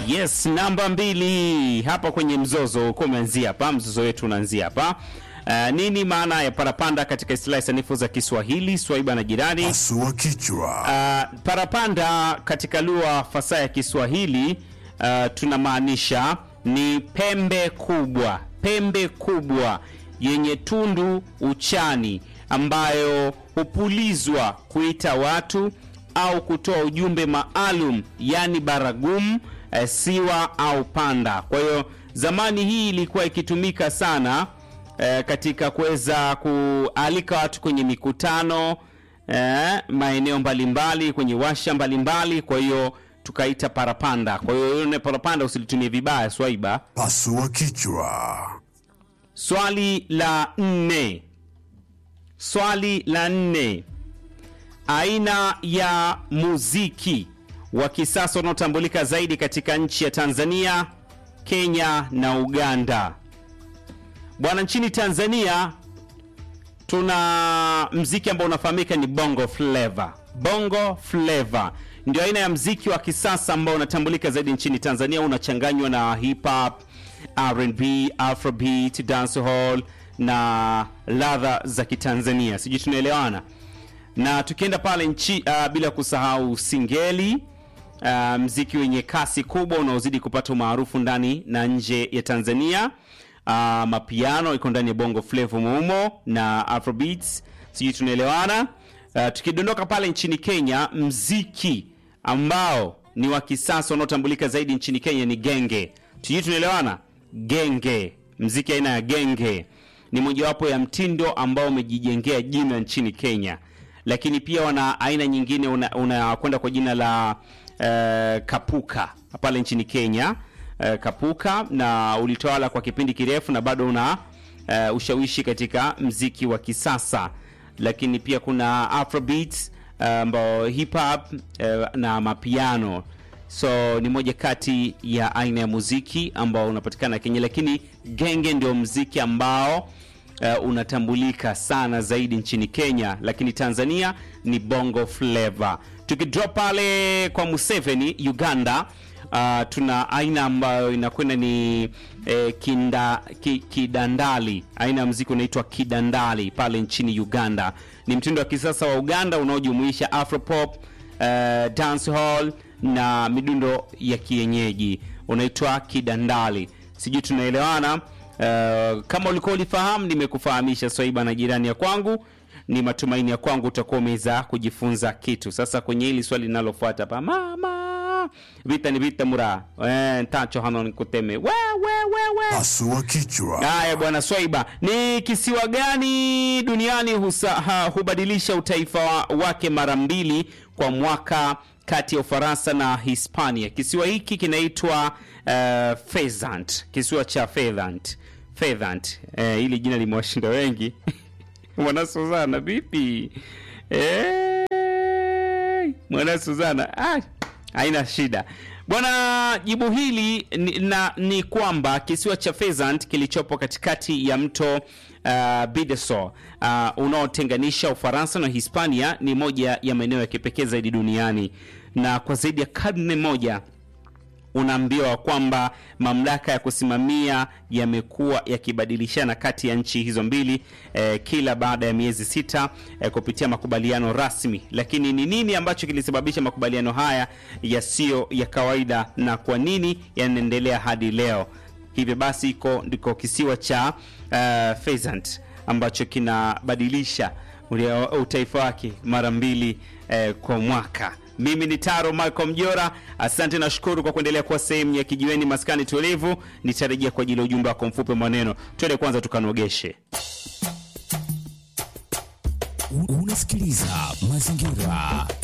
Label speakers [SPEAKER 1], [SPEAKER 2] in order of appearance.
[SPEAKER 1] Yes, namba mbili hapa kwenye mzozo uko umeanzia hapa, mzozo wetu unaanzia hapa. Uh, nini maana ya parapanda katika istilahi sanifu za Kiswahili? Swaiba na jirani.
[SPEAKER 2] Pasua kichwa.
[SPEAKER 1] Uh, parapanda katika lugha fasaha ya Kiswahili uh, tunamaanisha ni pembe kubwa, pembe kubwa yenye tundu uchani ambayo hupulizwa kuita watu au kutoa ujumbe maalum, yani baragumu, eh, siwa au panda. Kwa hiyo zamani hii ilikuwa ikitumika sana eh, katika kuweza kualika watu kwenye mikutano eh, maeneo mbalimbali kwenye washa mbalimbali. Kwa hiyo tukaita parapanda. Kwa hiyo ile parapanda usilitumie vibaya, Swaiba.
[SPEAKER 2] Pasua kichwa.
[SPEAKER 1] Swali la nne, swali la nne, aina ya muziki wa kisasa unaotambulika zaidi katika nchi ya Tanzania, Kenya na Uganda. Bwana, nchini Tanzania tuna mziki ambao unafahamika ni bongo flava. Bongo flava ndio aina ya mziki wa kisasa ambao unatambulika zaidi nchini Tanzania, unachanganywa na hip hop, R&B, afrobeat, dancehall na ladha za Kitanzania. Sijui tunaelewana? Na tukienda pale nchi uh, bila kusahau singeli uh, mziki wenye kasi kubwa unaozidi kupata umaarufu ndani na nje ya Tanzania. Uh, mapiano iko ndani ya bongo flava muumo na afrobeats, sijui tunaelewana. Uh, tukidondoka pale nchini Kenya, mziki ambao ni wa kisasa unaotambulika zaidi nchini Kenya ni genge. Sijui tunaelewana. Genge, mziki aina ya genge ni mojawapo ya mtindo ambao umejijengea jina nchini Kenya, lakini pia wana aina nyingine unakwenda una kwa jina la uh, kapuka pale nchini Kenya. Uh, kapuka na ulitawala kwa kipindi kirefu na bado una uh, ushawishi katika mziki wa kisasa, lakini pia kuna afrobeats ambao uh, hip hop uh, na mapiano so ni moja kati ya aina ya muziki ambao unapatikana Kenya, lakini genge ndio mziki ambao uh, unatambulika sana zaidi nchini Kenya, lakini Tanzania ni bongo flava. Tukidrop pale kwa Museveni Uganda, uh, tuna aina ambayo inakwenda ni eh, kinda, ki, kidandali. Aina ya mziki unaitwa kidandali pale nchini Uganda. Ni mtindo wa kisasa wa Uganda unaojumuisha afropop, uh, dancehall na midundo ya kienyeji unaitwa kidandali. Sijui tunaelewana? Uh, kama ulikuwa ulifahamu, nimekufahamisha Swaiba na jirani ya kwangu. Ni matumaini ya kwangu utakuwa umeweza kujifunza kitu. Sasa kwenye hili swali linalofuata hapa, mama vita ni vita mura eh, tacho hano nikuteme we, we, we, we.
[SPEAKER 2] Pasua kichwa.
[SPEAKER 1] Haya bwana Swaiba, ni kisiwa gani duniani husa, ha, hubadilisha utaifa wa, wake mara mbili kwa mwaka kati ya Ufaransa na Hispania? Kisiwa hiki kinaitwa uh, Fezant, kisiwa cha Fezant. Fezant. Eh, hili jina limewashinda wengi mwana Suzana vipi? Eh, mwana Suzana ah, haina shida bwana. Jibu hili ni, na, ni kwamba kisiwa cha Fezant kilichopo katikati ya mto uh, Bidaso uh, unaotenganisha Ufaransa na Hispania ni moja ya maeneo ya kipekee zaidi duniani, na kwa zaidi ya karne moja unaambiwa kwamba mamlaka ya kusimamia yamekuwa yakibadilishana kati ya nchi hizo mbili eh, kila baada ya miezi sita eh, kupitia makubaliano rasmi. Lakini ni nini ambacho kilisababisha makubaliano haya yasiyo ya kawaida na kwa nini yanaendelea hadi leo? Hivyo basi iko ndiko kisiwa cha uh, Pheasant ambacho kinabadilisha utaifa wake mara mbili eh, kwa mwaka. Mimi ni Taro Michael Mjora, asante na shukuru kwa kuendelea kuwa sehemu ya kijiweni maskani tulivu. Nitarejea kwa ajili ya ujumbe wako mfupi maneno. Twende kwanza tukanogeshe.
[SPEAKER 3] Unasikiliza mazingira